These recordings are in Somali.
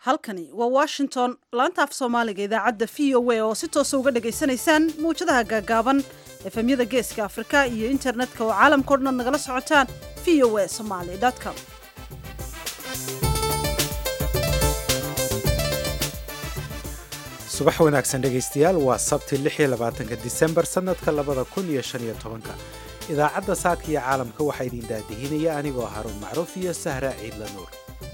halkani waa washington laanta af soomaaliga idaacadda v o a oo si toosa uga dhagaysanaysaan mawjadaha gaagaaban efemyada geeska afrika iyo internetka oo caalamkao dhan ad nagala socotaan v o a somaly com subax wanaagsan dhegaystayaal waa sabti ka disembar sannadka labada kun iyo shan iyo tobanka idaacadda saaka iyo caalamka waxaa idin daadihinaya anigoo haruun macruuf iyo sahra ciidla nuur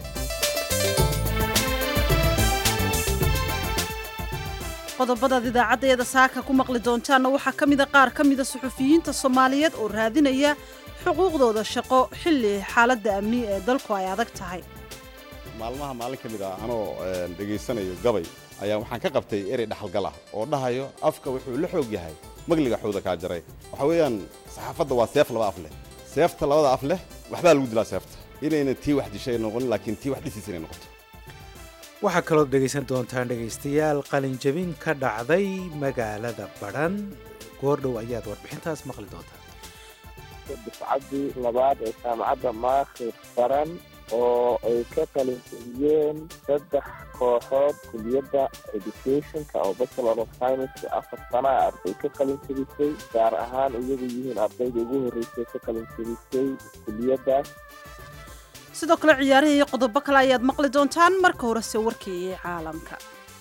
qodobadaad idaacaddeeda saaka ku maqli doontaanna waxaa ka mida qaar ka mida suxufiyiinta soomaaliyeed oo raadinaya xuquuqdooda shaqo xilli xaaladda amni ee dalku ay adag tahay maalmaha maalin ka mid ah anoo dhegaysanayo gabay ayaa waxaan ka qabtay erey dhaxalgal ah oo dhahayo afka wuxuu la xoog yahay magliga xuuda kaa jaray waxa weeyaan saxaafadda waa seef laba af leh seefta labada af leh waxbaa lagu dilaa seefta inayna tii wax dishay noqonin laakiin tii wax dhisiis inay noqoto waxaa kaloo dhegaysan doontaan dhegaystayaal qalinjabin ka dhacday magaalada badhan goordhow ayaad warbixintaas maqli doontaan dufcaddii labaad ee jaamacadda maakhir baran oo ay ka qalinjabiyeen saddex kooxood kuliyadda educationka oo bachelor of science afar sana arday ka qalinjabisay gaar ahaan iyagu yihiin ardayda ugu horreysay ka qalinjabisay kuliyaddaas sidoo kale ciyaarihii iyo qodobo kale ayaad maqli doontaan marka horese warkii caalamka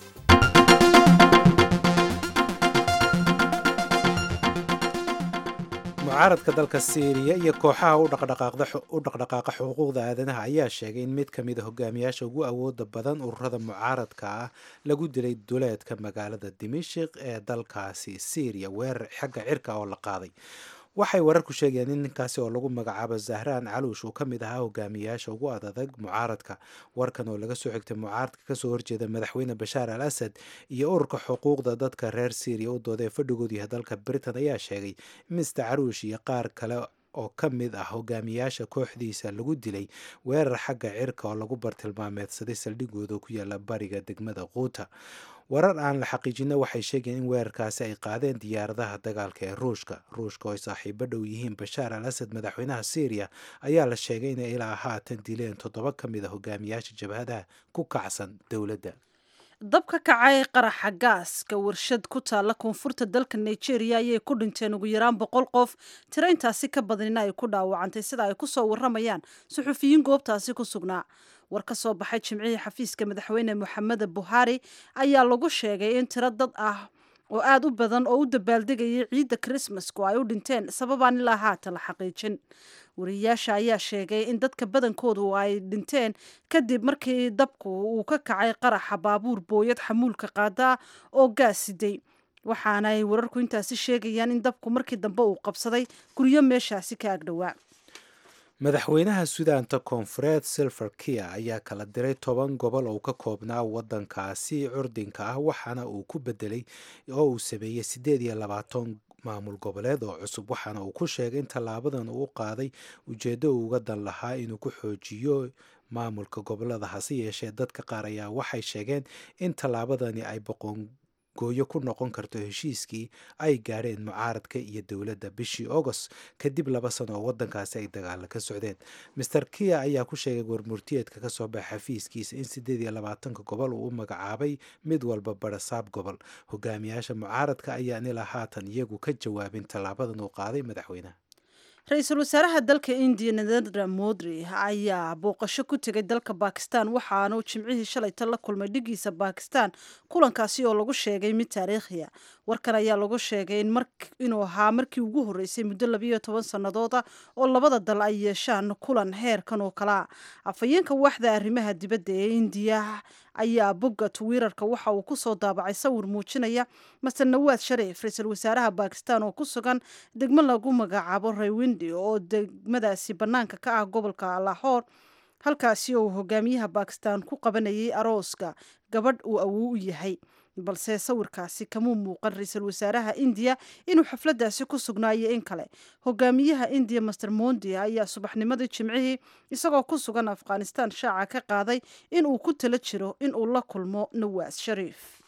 mucaaradka dalka siiriya iyo kooxaha u dhaqdhaqaaqa xuquuqda aadanaha ayaa sheegay in mid ka mida hogaamiyaasha ugu awooda badan ururada mucaaradka ah lagu dilay duleedka magaalada dimashik ee dalkaasi siiriya weerar xagga cirka oo la qaaday waxay wararku sheegayaan in ninkaasi oo lagu magacaabo zahraan caluush uu ka mid ahaa hogaamiyayaasha ugu adadag mucaaradka warkan oo laga soo xigtay mucaaradka kasoo horjeeda madaxweyne bashaar al asad iyo ururka xuquuqda dadka reer syriya u dooda ee fadhigoodu yahay dalka britain ayaa sheegay mister caruush iyo qaar kale oo ka mid ah hogaamiyaasha kooxdiisa lagu dilay weerar xagga cirka oo lagu bartilmaameedsaday saldhigooda ku yaala bariga degmada quuta warar aan la xaqiijina waxay sheegayeen in weerarkaasi ay qaadeen diyaaradaha dagaalka ee ruushka ruushka oo ay saaxiibo dhow yihiin bashaar al asad madaxweynaha syriya ayaa la sheegay inay ilaa haatan dileen toddoba ka mid a hogaamiyaasha jabhadaha ku kacsan dowladda dab ka kacay qaraxa gaaska warshad ku taalla koonfurta dalka nigeria ayay ku dhinteen ugu yaraan boqol qof tiro intaasi ka badanina ay ku dhaawacantay sida ay kusoo waramayaan suxufiyiin goobtaasi ku sugnaa war ka soo baxay jimcihii xafiiska madaxweyne moxamed buhari ayaa lagu sheegay in tiro dad ah oo aada u badan oo u dabaaldegayay ciidda krismasku ay u dhinteen sababaan ilaa haatan la xaqiijin wariyayaasha ayaa sheegay in dadka badankoodu ay dhinteen kadib markii dabku uu ka kacay qaraxa baabuur booyad xamuulka qaadaa oo gaas siday waxaana ay wararku intaasi sheegayaan in dabku markii dambe uu qabsaday guryo meeshaasi ka agdhowaa madaxweynaha sudaanta koonfureed silver kia ayaa kala diray toban gobol oo ka koobnaa wadankaasi curdinka ah waxaana uu ku bedelay oo uu sameeyey siddeed iyo labaatan maamul goboleed oo cusub waxaana uu ku sheegay in tallaabadan uu qaaday ujeeddo uu uga dan lahaa inuu ku xoojiyo maamulka gobolada hase yeeshee dadka qaar ayaa waxay sheegeen in tallaabadani ay boqon gooyo ku noqon karto heshiiskii ay gaadheen mucaaradka iyo dowladda bishii agost kadib laba sano oo wadankaasi ay dagaalo ka socdeen master kia ayaa ku sheegay warmurtiyeedka kasoo baxa xafiiskiisa in siddeed iyo labaatanka gobol uu u magacaabay mid walba barasaab gobol hogaamiyaasha mucaaradka ayaan ilaa haatan iyagu ka jawaabin tallaabadan uu qaaday madaxweynaha ra-iisul wasaaraha dalka indiya narendra modri ayaa booqasho ku tegay dalka bakistan waxaanu jimcihii shalayta la kulmay dhigiisa bakistan kulankaasi oo lagu sheegay mid taariikhiya warkan ayaa lagu sheegay inuu ahaa markii ugu horreysay muddo labiyo toban sannadooda oo labada dal ay yeeshaan kulan heerkan oo kalea afhayeenka waaxda arrimaha dibadda ee indiya ayaa bogga twitter-ka waxa uu kusoo daabacay sawir muujinaya master nawaad shariif ra-iisul wasaaraha bakistan oo ku sugan degmo lagu magacaabo raywindi oo degmadaasi bannaanka ka ah gobolka lahoor halkaasi oo hogaamiyaha bakistan ku qabanayay arooska gabadh uu awow u yahay balse sawirkaasi kamuu muuqan ra-iisul wasaaraha indiya inuu xafladaasi ku sugnaayo in kale hogaamiyaha indiya master mondi ayaa subaxnimadii jimcihii isagoo ku sugan afghanistan shaaca ka qaaday in uu ku tala jiro in uu la kulmo nawaas shariif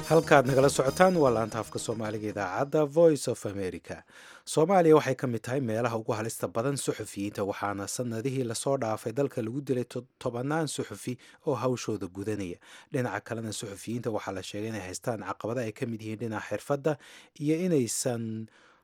halkaad nagala socotaan waa laanta afka soomaaliga idaacadda voice of america soomaaliya waxay ka mid tahay meelaha ugu halista badan suxufiyiinta waxaana sanadihii lasoo dhaafay dalka lagu dilay tobannaan suxufi oo hawshooda gudanaya dhinaca kalena suxufiyiinta waxaa la sheegay inay haystaan caqabada ay ka mid yihiin dhinaca xirfadda iyo inaysan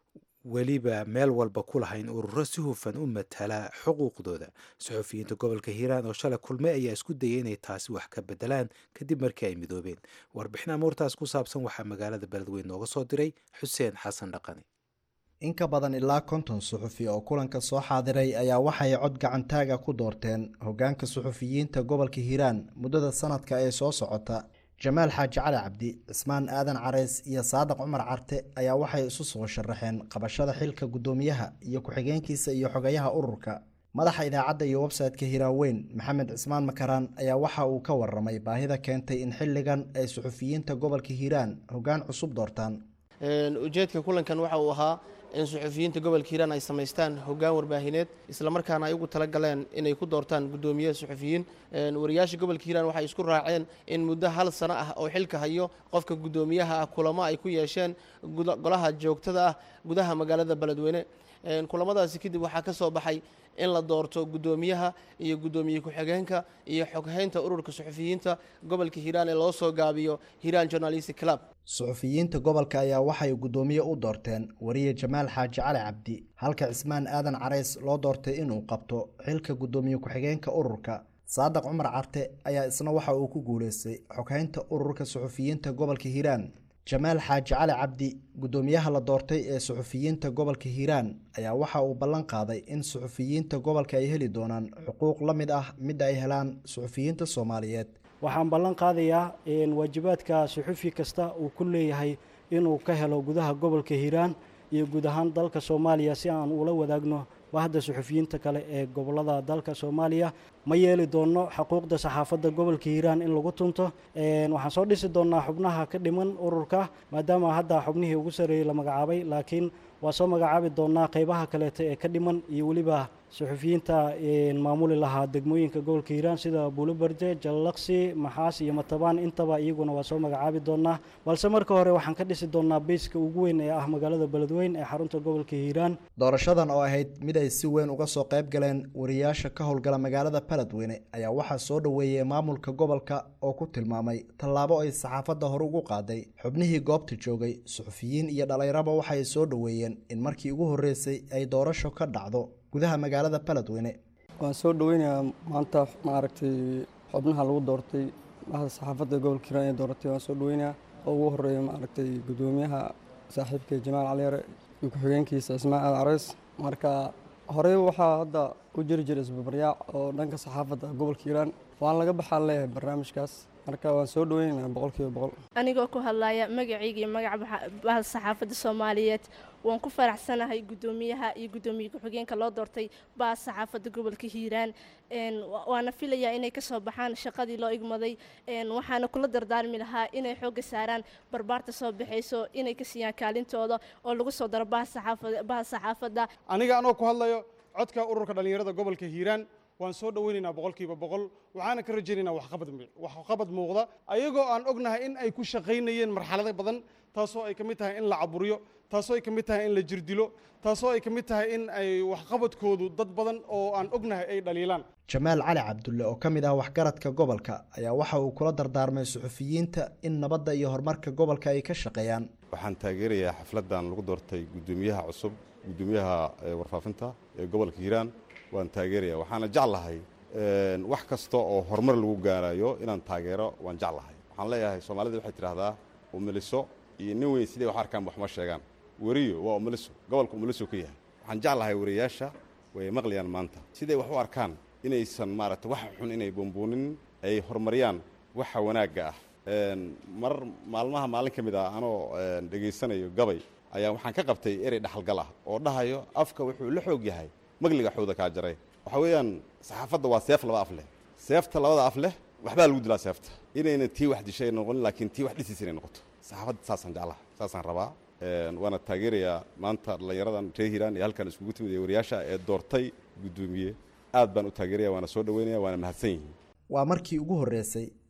weliba meel walba ku lahayn ururo si hufan u matala xuquuqdooda suxufiyiinta gobolka hiiraan oo shalay kulmay ayaa isku dayay inay taasi wax ka bedelaan kadib markii ay midoobeen warbixin amuurtaas ku saabsan waxaa magaalada beledweyn nooga soo diray xuseen xasan dhaqani in ka badan ilaa konton suxufi oo kulanka soo xaadiray ayaa waxay cod gacantaaga ku doorteen hoggaanka suxufiyiinta gobolka hiiraan muddada sanadka ee soo socota jamaal xaaji cali cabdi cismaan aadan careys iyo saadaq cumar carte ayaa waxay isu soo sharaxeen qabashada xilka guddoomiyaha iyo ku-xigeenkiisa iyo xogayaha ururka madaxa idaacadda iyo website-ka hiiraaweyn maxamed cismaan makaraan ayaa waxa uu ka waramay baahida keentay in xilligan ay suxufiyiinta gobolka hiiraan hoggaan cusub doortaan ujeedka kulankan waxa uu ahaa in suxufiyiinta gobolka hiiraan ay samaystaan hoggaan warbaahineed islamarkaana ay ugu tala galeen inay ku doortaan guddoomiye suxufiyiin wariyaasha gobolka hiiraan waxay isku raaceen in muddo hal sano ah oo xilka hayo qofka guddoomiyaha ah kulamo ay ku yeesheen golaha joogtada ah gudaha magaalada beledweyne kulamadaasi kadib waxaa ka soo baxay in la doorto guddoomiyaha iyo guddoomiye ku-xigeenka iyo xoghaynta ururka suxufiyiinta gobolka hiiraan ee loo soo gaabiyo hiiraan journalistic club suxufiyiinta gobolka ayaa waxay guddoomiye u doorteen wariye jamaal xaaji cali cabdi halka cismaan aadan careys loo doortay inuu qabto xilka guddoomiye ku-xigeenka ururka saadaq cumar carte ayaa isna waxa uu ku guuleystay xoghaynta ururka suxufiyiinta gobolka hiiraan jamaal xaaji cali cabdi guddoomiyaha la doortay ee suxufiyiinta gobolka hiiraan ayaa waxa uu ballan qaaday in suxufiyiinta gobolka ay heli doonaan xuquuq la mid ah midda ay helaan suxufiyiinta soomaaliyeed waxaan ballan qaadayaa waajibaadka suxufi kasta uu ku leeyahay inuu ka helo gudaha gobolka hiiraan iyo guud ahaan dalka soomaaliya si aan ula wadaagno bahda suxufiyiinta kale ee gobolada dalka soomaaliya ma yeeli doono xuquuqda saxaafadda gobolka hiiraan in lagu tunto waxaan soo dhisi doonaa xubnaha ka dhiman ururka maadaama hadda xubnihii ugu sarreeyey la magacaabay laakiin waa soo magacaabi doonaa qeybaha kaleeto ee ka dhiman iyo weliba suxufiyiinta maamuli lahaa degmooyinka gobolka hiiraan sida buulobarde jallaqsi maxaas iyo matabaan intaba iyaguna waa soo magacaabi doonaa balse marka hore waxaan ka dhisi doonaa beyska ugu weyn ee ah magaalada beledweyn ee xarunta gobolka hiiraan doorashadan oo ahayd mid ay si weyn uga soo qayb galeen wariyaasha ka howlgala magaalada beledweyne ayaa waxaa soo dhoweeyey maamulka gobolka oo ku tilmaamay tallaabo ay saxaafadda hore ugu qaaday xubnihii goobta joogay suxufiyiin iyo dhalinyaraba waxay soo dhoweeyeen in markii ugu horreysay ay doorasho ka dhacdo gudaha magaalada beledweyne waan soo dhoweynayaa maanta maaragtay xubnaha lagu doortay bahda saxaafadda gobolka hiiraan ee dooratay waan soo dhoweynayaa oo ugu horeeya maaragtay guddoomiyaha saaxiibka jamaal caliyare iyo ku-xigeenkiisa ismaan aad careys marka horey waxaa hadda u jiri jiray isbabaryaac oo dhanka saxaafadda gobolka hiiraan waan laga baxaan leeyahay barnaamijkaas marka waan soo dhoweynaynaa boqolkiiba boqol anigoo ku hadlaya magacayga iyo magaca bahda saxaafadda soomaaliyeed waan ku faraxsanahay guddoomiyaha iyo guddoomiye ku-xigeenka loo doortay bahda saxaafadda gobolka hiiraan waana filayaa inay kasoo baxaan shaqadii loo igmaday waxaana kula dardaarmi lahaa inay xoogga saaraan barbaarta soo baxayso inay ka siiyaan kaalintooda oo lagu soo daro bahda saxaafadda aniga anoo ku hadlayo codka ururka dhallinyarada gobolka hiiraan waan soo dhoweynaynaa boqolkiiba boqol waxaana ka rajaynaynaa waxqabad muuqda ayagoo aan ognahay in ay ku shaqaynayeen marxalado badan taasoo ay ka mid tahay in la caburiyo taasoo ay ka mid tahay in la jirdilo taasoo ay ka mid tahay in ay waxqabadkoodu dad badan oo aan ognahay ay dhaliilaan jamaal cali cabdulle oo ka mid ah waxgaradka gobolka ayaa waxa uu kula dardaarmay suxufiyiinta in nabadda iyo horumarka gobolka ay ka shaqeeyaan waxaan taageerayaa xafladdan lagu doortay guddoomiyaha cusub guddoomiyaha warfaafinta ee gobolka hiiraan waan taageeraya waxaana jeclahay wax kasta oo horumar lagu gaarayo inaan taageero waan jeclahay waxaan leeyahay soomaalida waxay tidhahdaa umiliso iyo nin weyn siday wax arkaan waxma sheegaan weriyo waa umiliso gobolka umiliso ka yahay waxaan jeclahay wariyaasha way maqlayaan maanta siday wax u arkaan inaysan maaragta wax xun inay buunbuunin ay horumariyaan waxa wanaagga ah mar maalmaha maalin ka mid ah anoo dhegaysanayo gabay ayaa waxaan ka qabtay erey dhaxalgal ah oo dhahayo afka wuxuu la xoog yahay magliga xuuda kaa jaray waxaa weeyaan saxaafadda waa seef laba af leh seefta labada af leh waxbaa lagu dilaa seefta inayna tii wax dishay noqonin laakiin tii wax dhisiis inay noqoto saxaafadda saasaan jeclaha saasaan rabaa waana taageerayaa maanta dhallinyaradan reer hiiraan ee halkan iskugu timid ee wariyaasha ee doortay guddoomiye aad baan u taageeraya waana soo dhoweynaya waana mahadsan yihiin waa markii ugu horreysay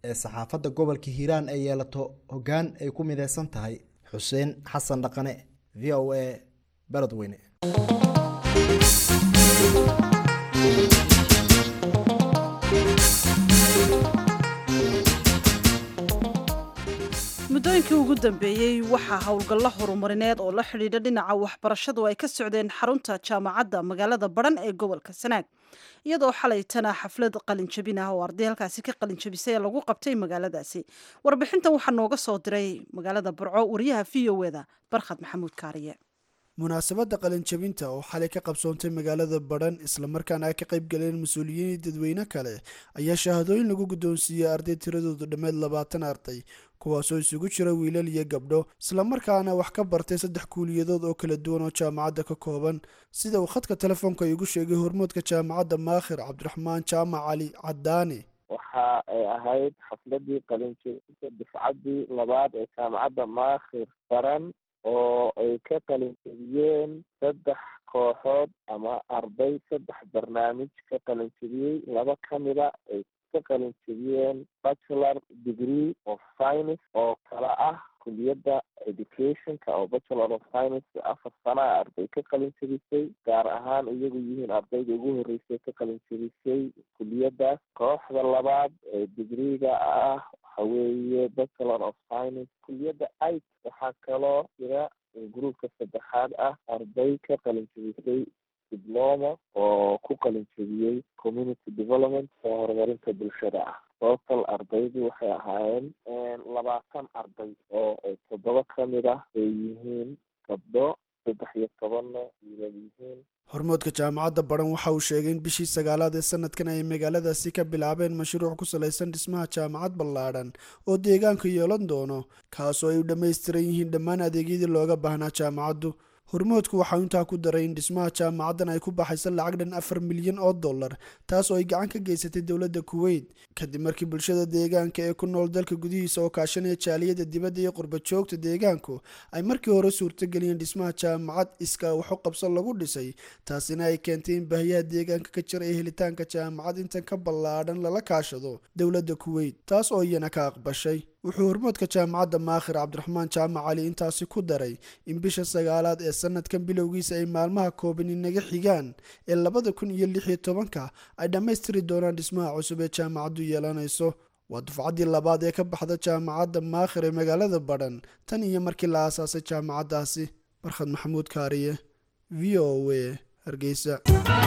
ee saxaafadda gobolka hiiraan ay yeelato hoggaan ay ku mideysan tahay xuseen xasan dhaqane v o a beledweyne muddooyinkii ugu dambeeyey waxaa howlgallo horumarineed oo la xidhiidha dhinaca waxbarashadu ay ka socdeen xarunta jaamacadda magaalada baran ee gobolka sanaag iyadoo xalaytana xaflad qalinjabin ah oo arday halkaasi ka qalinjabisay lagu qabtay magaaladaasi warbixintan waxaa nooga soo diray magaalada burco wariyaha v o eda barkhad maxamuud kaariye munaasabadda qalinjabinta oo xalay ka qabsoontay magaalada badhan islamarkaana ay ka qayb galeen mas-uuliyiin dadweyne kale ayaa shahaadooyin lagu guddoonsiiyey arday tiradoodu dhammeed labaatan arday kuwaasoo isugu jira wiilal iyo gabdho islamarkaana wax ka bartay saddex kuuliyadood oo kala duwan oo jaamacadda ka kooban sida uu khadka telefoonka igu sheegay hormoodka jaamacadda maakhir cabdiraxmaan jaamac cali cadaani waxa ay ahayd xafladii qalinjabinta dufcaddii labaad ee jaamacadda maakhir baran oo ay ka qalinjabiyeen saddex kooxood ama arday saddex barnaamij ka qalinjabiyey laba ka mida ay ka qalinjabiyeen bachelor degree of science oo kala ah kuliyadda educationka oo bachelor of science afar sanaa arday ka qalinjabisay gaar ahaan iyagu yihiin ardayda ugu horreysay ka qalinjabisay kuliyaddaas kooxda labaad ee digreega ah waxa weeye bachelor of science kuliyadda it waxaa kaloo jira gruupka saddexaad ah arday ka qalinjabisay dibloma oo ku qalinjabiyey community development oo horumarinta bulshada ah total ardaydu waxay ahaayeen labaatan arday oo toddoba ka mid ah ay yihiin gabdho saddex iyo tobanna wiilal yihiin hormoodka jaamacadda baran waxa uu sheegay in bishii sagaalaad ee sanadkan ay magaaladaasi ka bilaabeen mashruuc ku salaysan dhismaha jaamacad ballaadhan oo deegaanka yeelan doono kaasoo ay u dhammaystiran yihiin dhammaan adeegyadii looga baahnaa jaamacaddu hormoodku waxau intaa ku daray in dhismaha jaamacaddan ay ku baxaysa lacag dhan afar milyan oo dollar taas oo ay gacan ka geysatay dowladda kuweyt kadib markii bulshada deegaanka ee ku nool dalka gudihiisa oo kaashanaya jaaliyadda dibadda iyo qurba joogta deegaanku ay markii hore suurtageliyeen dhismaha jaamacad iskaa waxu qabsan lagu dhisay taasina ay keentay in baahiyaha deegaanka ka jira ee helitaanka jaamacad intan ka ballaadhan lala kaashado dowladda kuweyt taas oo iyana ka aqbashay wuxuu hormoodka jaamacadda maakhir cabdiraxmaan jaamac cali intaasi ku daray in bisha sagaalaad ee sanadkan bilowgiisa ay maalmaha kooban inaga xigaan ee labada kun iyo lix iyo tobanka ay dhammaystiri doonaan dhismaha cusub ee jaamacaddu yeelanayso waa dufcaddii labaad ee ka baxda jaamacadda maakhir ee magaalada badhan tan iyo markii la aasaasay jaamacaddaasi barkhad maxamuud kaariye v o a hargeysa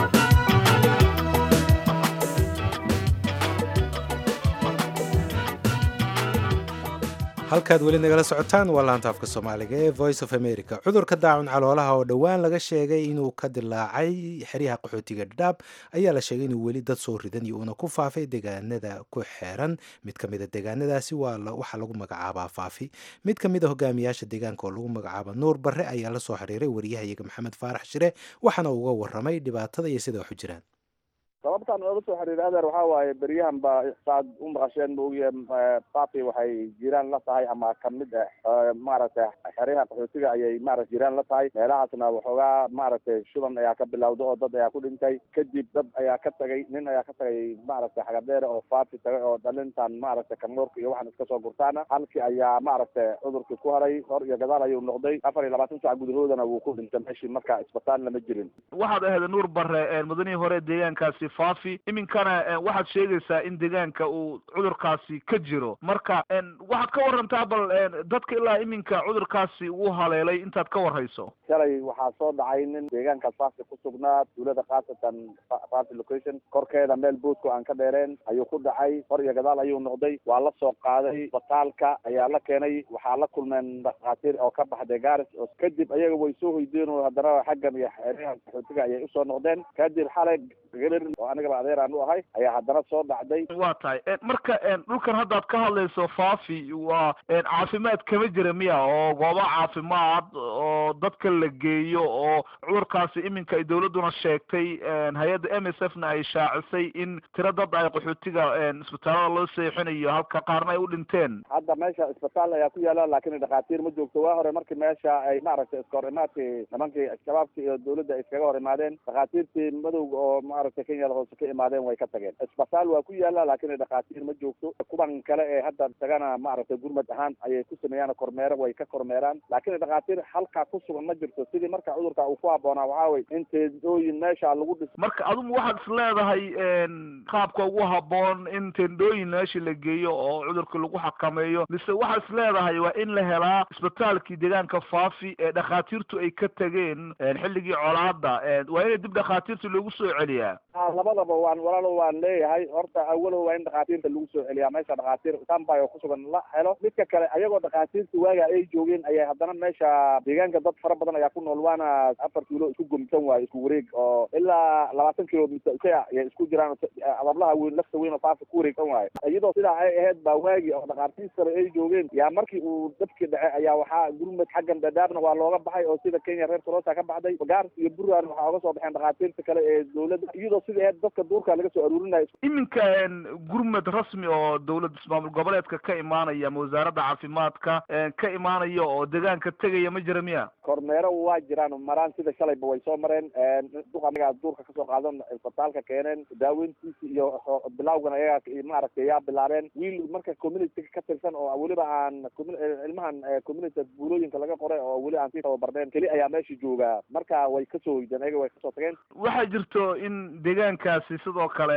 halkaad weli nagala socotaan waa laanta afka soomaaliga ee voice of america cudurka daacun caloolaha oo dhowaan laga sheegay inuu ka dilaacay xeryaha qaxootiga dhadhaab ayaa la sheegay inuu weli dad soo ridan iyo uuna ku faafay deegaanada ku xeeran mid ka mid a deegaanadaasi waxaa lagu magacaabaa faafi mid ka mid a hogaamiyaasha deegaanka oo lagu magacaaba nuur barre ayaa la soo xiriiray wariyahayaga maxamed faarax shire waxaana uga waramay dhibaatada iyo sida wax u jiraan sababtaan ooga soo xiriiray adeer waxaa waaye beryahan ba saad u maqasheen maogiye papi waxay jiraan la tahay ama kamid ah maaragtay xeryaha qaxootiga ayay maarata jiraan la tahay meelahaasna waxoogaa maaragtay shuban ayaa ka bilowda oo dad ayaa ku dhintay kadib dad ayaa ka tagay nin ayaa ka tagay maaragtay xagadheere oo fapi tagay oo dhalintan maaragtay kamoorka iyo waxaan iska soo gurtaana halkii ayaa maaragtay cudurkii ku haray hor iyo gadaal ayuu noqday afar iyo labaatan sac gudahoodana wuu ku dhintay meeshii marka isbitaal lama jirin waxaad ahayd nuur bare mudanihii hore deegaankaasi faafi iminkana waxaad sheegaysaa in deegaanka uu cudurkaasi ka jiro marka waxaad ka warantaa bal dadka ilaa iminka cudurkaasi uu haleelay intaad ka warhayso shalay waxaa soo dhacay nin deegaanka faafi ku sugnaa tuulada khaasatan faafi location korkeeda meel boodku aan ka dheereen ayuu ku dhacay hor iyo gadaal ayuu noqday waa la soo qaaday isbitaalka ayaa la keenay waxaa la kulmeen dhakhaatiir oo ka baxday garis oo kadib ayaga way soo hoydeen oo haddana xaggan iyo xeryaha qaxootiga ayay usoo noqdeen kadib xalay galir oo anigaba adeer aan u ahay ayaa haddana soo dhacday waa tahay marka dhulkan haddaad ka hadlayso faafi waa caafimaad kama jira miya oo goobo caafimaad oo oo dadka la geeyo oo cudurkaasi iminka ay dowladduna sheegtay hay-adda m s f na ay shaacisay in tiro dad ay qaxootiga isbitaalada loo seexinayo halka qaarna ay u dhinteen hadda meesha isbitaal ayaa ku yaala laakiin dhakhaatiir ma joogto waa hore markii meesha ay maaragtay iska hor imaadkii nimankii shabaabkii iyo dowladda ay iskaga hor imaadeen dhakhaatiirtii madowga oo maaragtay kenyada hoose ka imaadeen way ka tageen isbitaal waa ku yaala laakiin dhakhaatiir ma joogto kuwan kale ee hadda isagana maaragtay gurmad ahaan ayay ku sameeyaan kormeero way ka kormeeraan laakiin dhakhaatiir halkaa ku sugan ma jirto sidii marka cudurka uu ku habboonaa waxaa wey in teendooyin meesha lagu dhiso marka adigu waxaad is leedahay qaabka ugu habboon in teendooyin meesha la geeyo oo cudurka lagu xakameeyo mise waxaad is leedahay waa in la helaa isbitaalkii deegaanka faafi ee dhakhaatiirtu ay ka tegeen xilligii colaada waa inay dib dhakhaatiirta loogu soo celiyaa labadaba waan walaalo waan leeyahay horta awalow waa in dhakhaatiirta lagu soo celiyaa meesha dhakhaatiir tambay oo kusugan la helo midka kale ayagoo dhakhaatiirta waaga ay joogeen ayaa haddana meesha deegaanka dad fara badan ayaa ku nool waana afar kiilo isku gomsan waayo isku wareeg oo ilaa labaatan kilomitr ayay isku jiraan adablaha weyn lafta weyn oo faafa ku wareegsan waayo iyadoo sidaa ay ahayd baa waagi oo dhakhaatiir sare ay joogeen yaa markii uu dabkii dhace ayaa waxaa gurmad xaggan dadaabna waa looga baxay oo sida kenya reer solosa ka baxday gaars iyo buraan waxaa oga soo baxeen dhakhaatiirta kale ee dowladda iyadoo sidai ahayd dadka duurka laga soo aruurinayo iminka gurmad rasmi oo dowlad ismaamul goboleedka ka imaanaya ama wasaaradda caafimaadka ka imaanaya oo deegaanka tegaya ma jira miya kormeero waa jiraan maraan sida shalayba way soo mareen duqanaga duurka kasoo qaadan isbitaalka keeneen daaweyntiisi iyo bilawgan ayaga maaragtay yaa bilaabeen wiil marka community ka tirsan oo weliba aan ilmahan community buulooyinka laga qoray oo weli aan sii tababarneen keli ayaa meesha joogaa marka way kasoo hoydeen ayaga way kasoo tageen waxaa jirto in deegaankaasi sidoo kale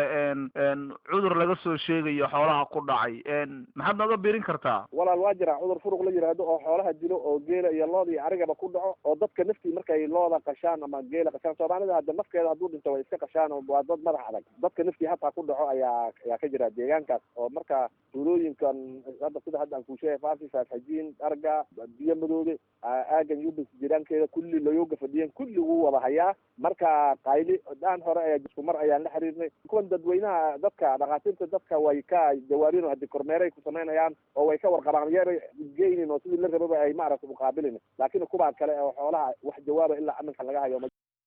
cudur laga soo sheegayo xoolaha ku dhacay maxaad nooga birin kartaa walaal waa jira cudur furuq la yiraahdo oo xoolaha dilo oo geela iyo looda iyo arigaba ku dhaco oo dadka naftii markay looda qashaan ama geela qashaan soomaalida hadda nafkeeda hadduu dhinto way iska qashaan oo waa dad madax adag dadka naftii hataa ku dhaco ayaa ayaa ka jira deegaankaas oo marka tuulooyinkan hadda sida hadda aan kuu sheegay faafi faafxajiin arga biyo madoobe aagan yubis jiraankeeda kulli layoga fadhiyeen kulli wuu wada hayaa marka qayli dhaan hore ayaa isku mar ayaan la xiriirnay kuwan dadweynaha dadka dhakhaatiirta dadka way ka jawaabin hadii kormeeray ku samaynayaan oo way ka warqabaan yar geynin oo sidii la rababa ay maaragta uqaabilin laakiin kuwaa kale oo xoolaha wax jawaaba ilaa aminka laga hayo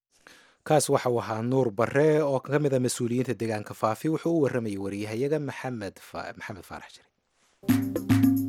kaas waxa uu ahaa nuur bare oo ka mid a mas-uuliyiinta deegaanka faafi wuxuu u warramayay wariyahayaga maxamed maxamed faarax jire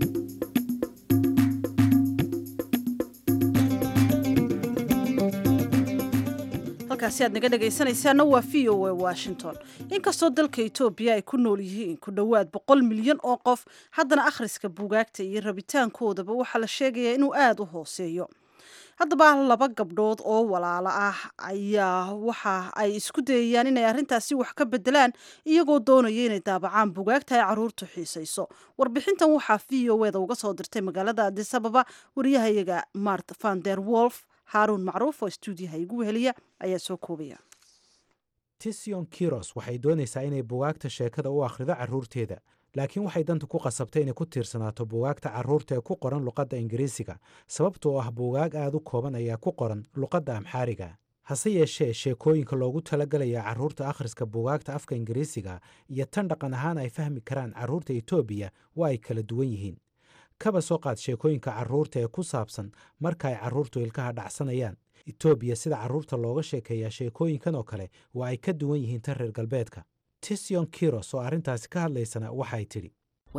halkaasi aad naga dhegaysanaysaana waa v o a washington inkastoo dalka etoobiya ay ku nool yihiin ku dhowaad boqol milyan oo qof haddana akhriska buugaagta iyo rabitaankoodaba waxaa la sheegayaa inuu aada u hooseeyo haddaba laba gabdhood oo walaalo ah ayaa waxa ay isku dayayaan inay arrintaasi wax ka bedelaan iyagoo doonaya inay daabacaan bugaagta ay caruurtu xiisayso warbixintan waxaa v o eda uga soo dirtay magaalada adis ababa wariyahayaga mart van der wolf haaruun macruuf oo stuudiyaha igu weheliya ayaa soo koobaya tision kiros waxay doonaysaa inay bugaagta sheekada u akhrido carruurteeda laakiin waxay danta ku qasabtay inay ku tiirsanaato buugaagta carruurta ee ku qoran luqadda ingiriisiga sababtoo ah buugaag aad u kooban ayaa ku qoran luqadda amxaariga hase yeeshee sheekooyinka loogu talagalaya carruurta akhriska buugaagta afka ingiriisiga iyo tan dhaqan ahaan ay fahmi karaan carruurta etoobiya waa ay kala duwan yihiin kaba soo qaad sheekooyinka carruurta ee ku saabsan marka ay carruurtu ilkaha dhacsanayaan etoobiya sida carruurta looga sheekeeyaa sheekooyinkan oo kale waa ay ka duwan yihiin tan reer galbeedka tision kiros oo arrintaasi ka hadlaysana waxay tidhi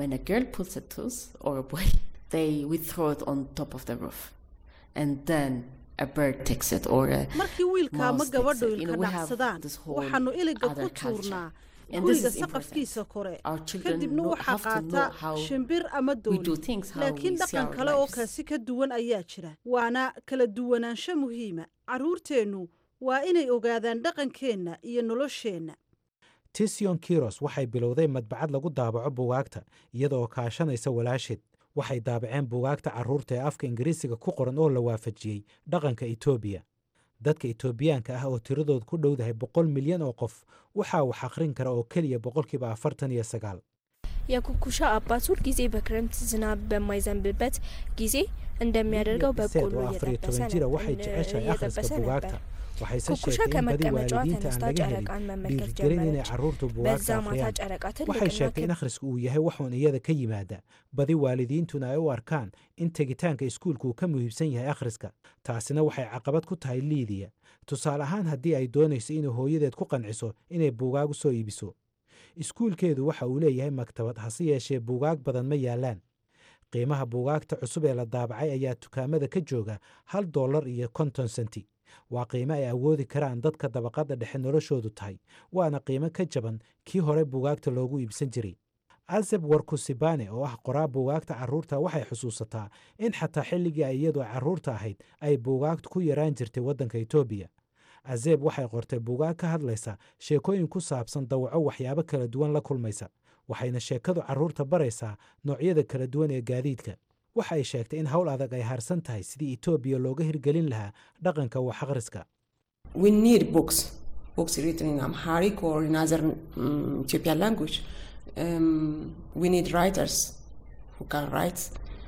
markii wiilka ama gabadhu ilka dhacsadaan waxaanu iliga ku tuurnaa guriga saqafkiisa kore kadibna waxaa qaata shimbir ama dooni laakiin dhaqan kale oo kaasi ka duwan ayaa jira waana kala duwanaansho muhiima carruurteennu waa inay ogaadaan dhaqankeenna iyo nolosheenna tision kiros waxay bilowday madbacad lagu daabaco buugaagta iyadaoo kaashanaysa walaasheed waxay daabaceen buugaagta carruurta ee afka ingiriisiga ku qoran oo la waafajiyey dhaqanka etoobiya dadka etoobiyaanka ah oo tiradood ku dhowdahay boqol milyan oo qof waxaa wax akhrin kara oo keliya boqolkiiba afartan iyo sagaal የኩኩሻ አባት ሁል ጊዜ በክረምት ዝናብ በማይዘንብበት ጊዜ እንደሚያደርገው በቆሎ oo afar iyo toban jira waxay jeceshahay akhriska buugaagta waxayse ኩኩሻ sheegtay in badi ከመቀመጫዋ waalidiinta aan ተነስታ laga helin ጨረቃን መመልከት dhiirigelin inay ጀመረች። carruurtu በዛ buugaagta ማታ akhriyaan ጨረቃ waxay ትልቅና sheegtay in akhrisku uu yahay waxuun iyada ka yimaada badi waalidiintuna ay u arkaan in tegitaanka iskuulku uu ka muhiimsan yahay akhriska taasina waxay caqabad ku tahay liidiya tusaale ahaan haddii ay doonayso inay hooyadeed ku qanciso inay buugaag u soo iibiso iskuulkeedu waxa uu leeyahay maktabad hase yeeshee buugaag badan ma yaallaan qiimaha buugaagta cusub ee la daabacay ayaa dukaamada ka jooga hal dollar iyo konton senti waa qiimo ay awoodi karaan dadka dabaqadda dhexe noloshoodu tahay waana qiimo ka jaban kii hore buugaagta loogu iibsan jiray aseb warkusibane oo ah qoraa buugaagta carruurta waxay xusuusataa in xataa xilligii ay iyadu carruurta ahayd ay buugaagtu ku yaraan jirtay waddanka etoobiya azeb waxay qortay buugaag ka hadlaysa sheekooyin ku saabsan dawaco waxyaabo kala duwan la kulmaysa waxayna sheekadu carruurta baraysaa noocyada kala duwan ee gaadiidka waxa ay sheegtay in howl adag ay harsan tahay sidii etoobiya looga hirgelin lahaa dhaqanka wax akhriska we need books books written in amharic or in other um, ethiopian language um, we need writers who can write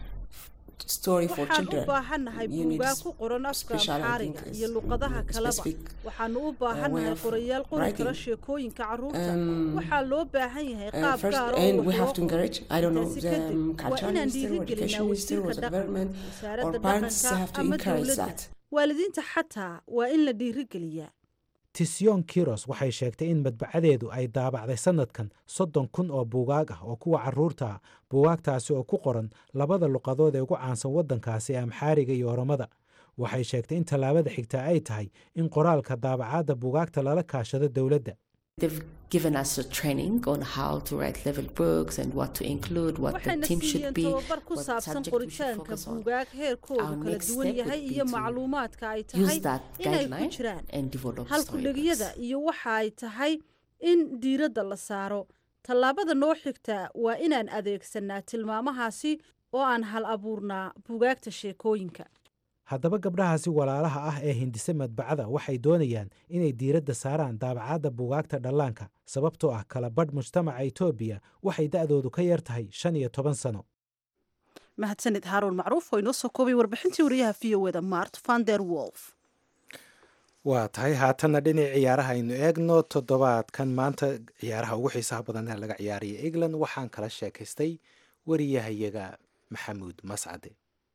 story for waxaan u children baahannahay You need buugaag ku qoran afka special amxaariga thinkers, iyo luqadaha mm, kaleba specific, waxaanu u way baahannahay of qorayaal qori kara writing. sheekooyinka carruurta Um, waxaa loo baahan yahay Uh, qaab first, gaar oo and wax we have loo to encourage, I don't know, Intaasi the kadib, um, waa cultural inaan minister or dhiirigelinaa education minister or wasiirka the government dhaqanka or wasaaradda parents have dhaqanka to ama encourage dowladda that. waalidiinta xataa waa in la dhiirigeliyaa tisyon kiros waxay sheegtay in madbacadeedu ay daabacday sannadkan soddon kun oo buugaag ah oo kuwa carruurta ah buugaagtaasi oo ku qoran labada luqadood ee ugu caansan waddankaasi ee amxaariga iyo oromada waxay sheegtay in tallaabada xigtaa ay tahay in qoraalka daabacaadda buugaagta lala kaashado dowladda They've given us a training on how to write level books and what to include, what the waxayna team should siiyeen be, tababar ku what saabsan subject we should qoritaanka focus on. buugaag heerkoodu Our kala next duwan step yahay would be iyo to macluumaadka ay use tahay that inay ku guideline jiraan and develop halkudhegyada iyo waxa ay tahay in diiradda la saaro tallaabada noo xigta waa inaan adeegsanaa tilmaamahaasi oo aan hal abuurnaa buugaagta sheekooyinka haddaba gabdhahaasi walaalaha ah ee hindise madbacada waxay doonayaan inay diiradda saaraan daabacaadda buugaagta dhallaanka sababtoo ah kala badh mujtamaca etoobiya waxay da'doodu ka yar tahay shan iyo toban sano mahadsanid haaruun macruuf oo inoo soo koobay warbixintii wariyaha v o eda mart vander wolf waa tahay haatanna dhinac ciyaaraha aynu eegno toddobaadkan maanta ciyaaraha ugu xiisaha badan ee laga ciyaaraya england waxaan kala sheekaystay wariyahayaga maxamuud mascade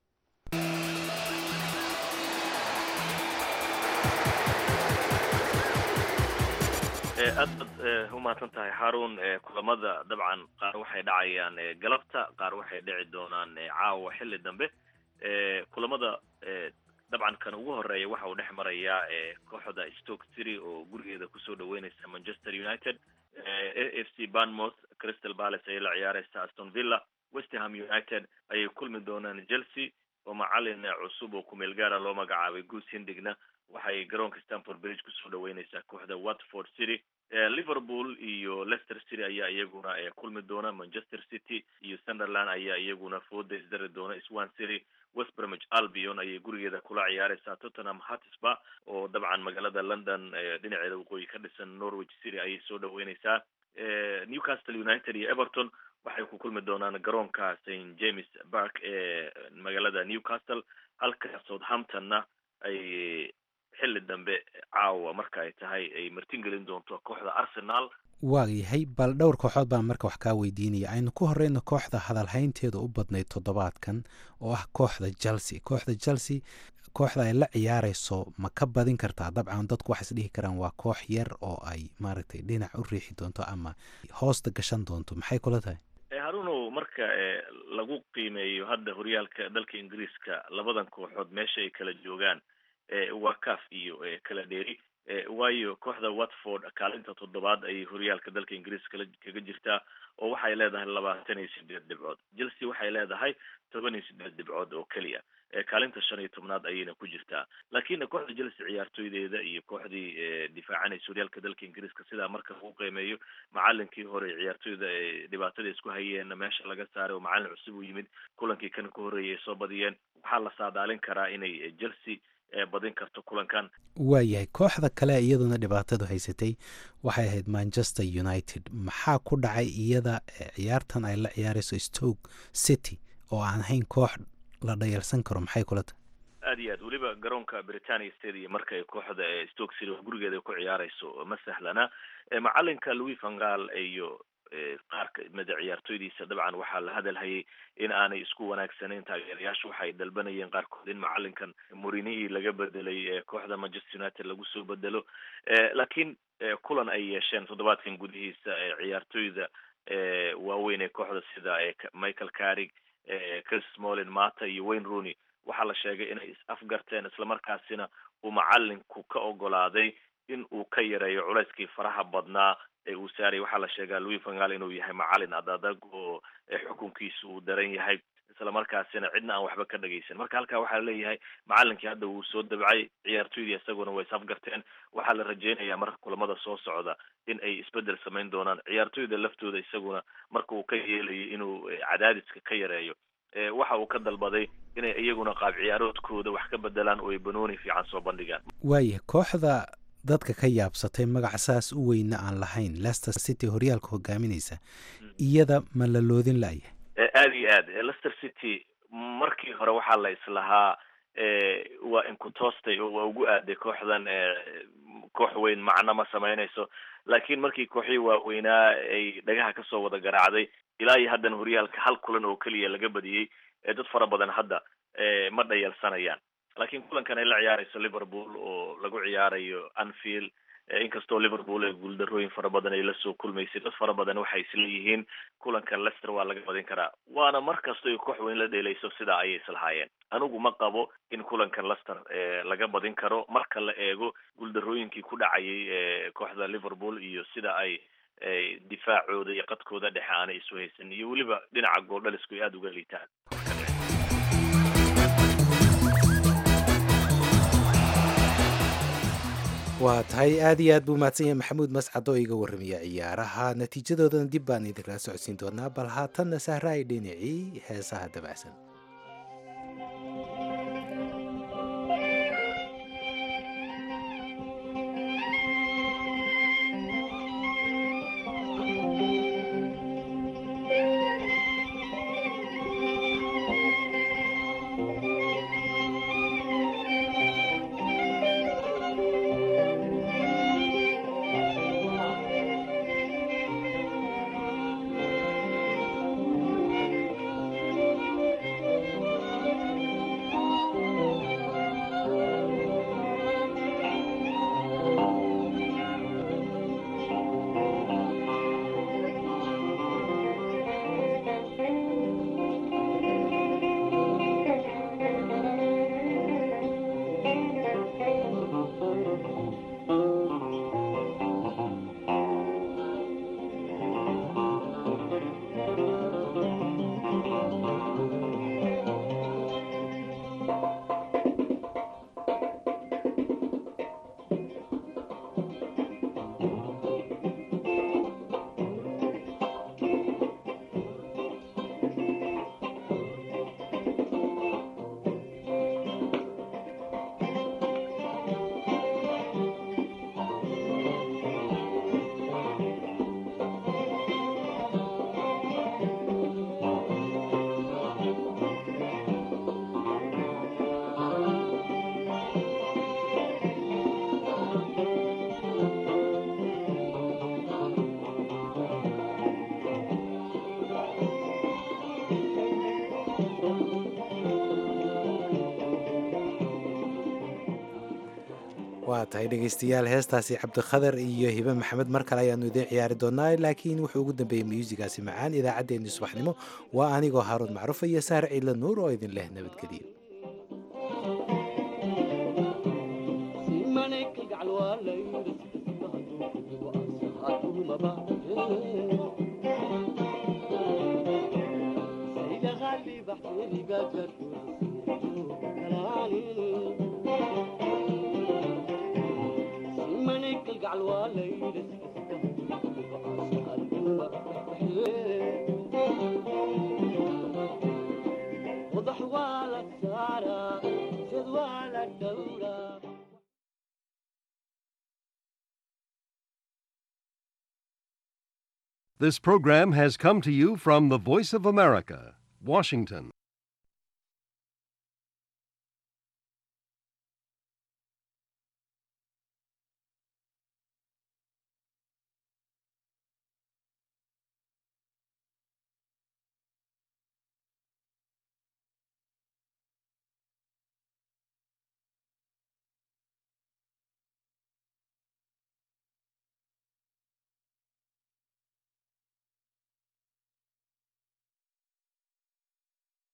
aad baad u mahadsan tahay xaarun kulamada dabcan qaar waxay dhacayaan galabta qaar waxay dhici doonaan caawa xilli dambe kulamada dabcan kan ugu horeeya waxa uu dhex marayaa kooxda stoke city oo gurigeeda kusoo dhaweyneysa manchester united a f c banmouth crystal palace ayay la ciyaareysa aston villa westerham united ayay kulmi doonaan chelsea oo macalin cusub oo kumeel gaara loo magacaabay goose hindigna waxay garoonka stanford bridge kusoo dhaweyneysaa kooxda watford city liverpool iyo leicester city ayaa iyaguna kulmi doona manchester city iyo sunderland ayaa iyaguna fooda isdari doona swan city west bromwich albion ayay gurigeeda kula ciyaareysaa tottenham hotspur oo dabcan magaalada london dhinaceeda waqooyi ka dhisan norwich city ayay soo dhaweyneysaa newcastle united iyo everton waxay ku kulmi doonaan garoonka st james park ee magaalada newcastle halka southamptonna ay xilli dambe caawa marka ay tahay ay martingelin doonto kooxda arsenal waa yahay bal dhowr kooxood baan marka wax kaa weydiinaya aynu ku horeyno kooxda hadalhaynteeda u badnayd toddobaadkan oo ah kooxda chelsea kooxda chelsea kooxda ay la ciyaareyso ma ka badin kartaa dabcan dadku waxay is dhihi karaan waa koox yar oo ay maaragtay dhinac u riixi doonto ama hoosta gashan doonto maxay kula tahay harunow marka lagu qiimeeyo hadda horyaalka dalka ingiriiska labadan kooxood meesha ay kala joogaan waa caf iyo kala dheeri waayo kooxda watford kaalinta toddobaad ayay horyaalka dalka ingiriiska kaga jirtaa oo waxay leedahay labaatan iyo sideed dhibcood chelsea waxay leedahay toban iyo sideed dhibcood oo keliya kaalinta shan iyo tobnaad ayayna ku jirtaa laakiin kooxda chelsea ciyaartoydeeda iyo kooxdii difaacanaysa horyaalka dalka ingiriiska sidaa marka lagu qiimeeyo macalinkii hore ciyaartoyda dhibaatada isku hayeen meesha laga saaray oo macalin cusub u yimid kulankii kan ka horreeyay ay soo badiyeen waxaa la saadaalin karaa inay chelsea badin karto kulankan waayahay kooxda kale iyaduna dhibaatadu haysatay waxay ahayd manchester united maxaa ku dhacay iyada ciyaartan ay la ciyaareyso stoke city oo aan ahayn koox la dhayalsan karo maxay kula tahay aad iyo aad weliba garoonka britania stadium marka ay kooxda ee stoke city gurigeeda ku ciyaareyso ma sahlana macalinka louis vangal iyo qaar kamida ciyaartoydiisa dabcan waxaa la hadalhayay in aanay isku wanaagsanayn taageerayaashu waxay dalbanayeen qaarkood in macalinkan murinihii laga bedelay kooxda manchester united lagu soo bedelo laakiin kulan ay yeesheen toddobaadkan gudihiisa ciyaartoyda waaweyn ee kooxda sida michael carrig chris smolin mata iyo wayne rooney waxaa la sheegay inay is afgarteen islamarkaasina uu macalinku ka ogolaaday in uu ka yareeyo culeyskii faraha badnaa ee uu saarayay waxaa la sheegaa louis vangal inuu yahay macalin adadag oo xukunkiisa uu daran yahay islamarkaasina cidna aan waxba ka dhagaysan marka halkaa waxaa laleeyahay macalinkii hadda wuu soo dabcay ciyaartoydii isaguna way isafgarteen waxaa la rajeynayaa marka kulamada soo socda in ay isbedel samayn doonaan ciyaartoyda laftooda isaguna marka uu ka yeelayo inuu cadaadiska ka yareeyo waxa uu ka dalbaday inay iyaguna qaab ciyaaroodkooda wax ka bedelaan oo ay banooni fiican soo bandhigaan waaya kooxda dadka ka yaabsatay magac saas u weyna aan lahayn leicester city horyaalka hogaaminaysa iyada ma la loodin la'ya aada iyo aad leicester city markii hore waxaa la islahaa waa inkutoostay oo waa ugu aaday kooxdan koox weyn macno ma samaynayso laakiin markii kooxihii waaweynaa ay dhagaha kasoo wada garaacday ilaa iyo haddana horyaalka hal kulan oo keliya laga badiyey dad fara badan hadda ma dhayalsanayaan laakiin kulankan ay la ciyaarayso liverpool oo lagu ciyaarayo anfield inkastoo liverpool ee guuldarooyin fara badan ay lasoo kulmaysay dad fara badan waxay isleeyihiin kulankan lester waa laga badin karaa waana mar kasta ay koox weyn la dheelayso sidaa ayay islahaayeen anigu ma qabo in kulankan lester laga badin karo marka la eego guuldarooyinkii ku dhacayay kooxda liverpool iyo sida ay difaacooda iyo qadkooda dhexe aanay isu haysan iyo weliba dhinaca gooldhalisku ay aada uga liitaan waa tahay aad iyo aad buu mahadsan yahay maxamuud mascad oo iga warramaya ciyaaraha natiijadoodana dib baan idinkala socodsiin doonaa bal haatanna sahra ay dhinacii heesaha dabacsan waa tahay dhegaystayaal heestaasi cabdikhadar iyo hibe maxamed mar kale ayaanu idiin ciyaari doonaa laakiin wuxuu ugu dambeeyey muyuusigaasi macaan idaacaddeenni subaxnimo waa anigoo haaruun macruufa iyo saar ciidla nuur oo idin leh nabadgeliyo This program has come to you from the Voice of America, Washington.